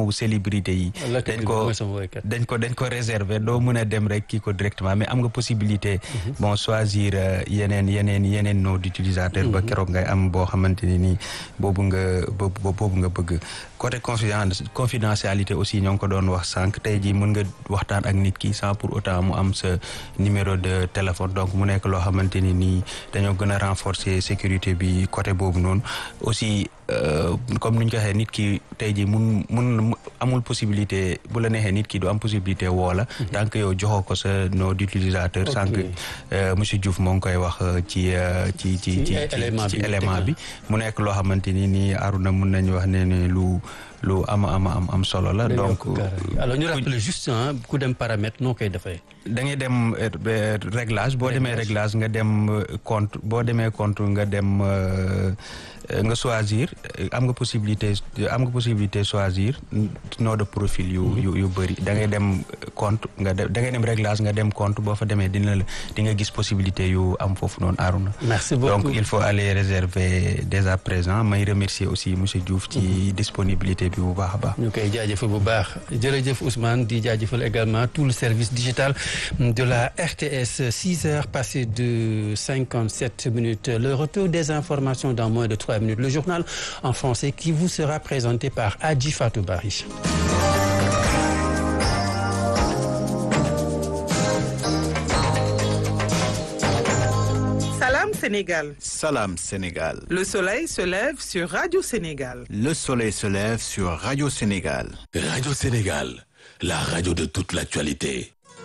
wu célébrité yi dañ ko dañ ko dañ ko réserver doo mën a dem rek kii ko directement mais am nga possibilité bon choisir yeneen yeneen yeneen nom d'utilisateur ba keroog ngay am boo xamante ni nii boobu nga boobu nga bëgg côté confidentialité aussi ñoo ngi ko doon wax sànq tey jii mën nga waxtaan ak nit ki sans pour autant mu am sa numéro de téléphone donc mu nekk loo xamante ni nii dañoo gën a renforcer sécurité bi côté boobu noonu aussi comme ni ñu ko waxee nit ki tey jii mun mun amul possibilité bu la neexee nit ki du am possibilité woo la tant que yow joxoo ko sa nom d'utilisateur sànq monsieur Diouf moo ngi koy wax ci ci ci ci ci élément bi mu nekk loo xamante ni nii Aruna mun nañu wax ne ne lu lu am am am am solo la donc alors ñu rappeler juste ku dem paramètre noo koy defee da ngay dem réglage boo demee réglage nga dem compte boo demee compte nga dem nga choisir am nga possibilité am nga possibilité choisir nom de profil yu yu yu bëri da ngay dem compte nga da ngay dem réglage nga dem compte boo fa demee dina la di nga gis possibilité yu am foofu noonu Aruna merci beaucoup donc il faut aller réserver dès à présent may remercier aussi monsieur Diouf ci disponibilité bi bu baax a baax ñu koy jaajëfal bu baax jërëjëf Ousmane di jaajëfal également tout le service digital de la RTS 6 heures passées de 57 minutes le retour des informations dans moins de 3 minutes le journal en français qui vous sera présenté par Adji Fatou Bari Salam Sénégal. Salam Sénégal. Le soleil se lève sur Radio Sénégal. Le soleil se lève sur Radio Sénégal. Radio Sénégal, la radio de toute l'actualité.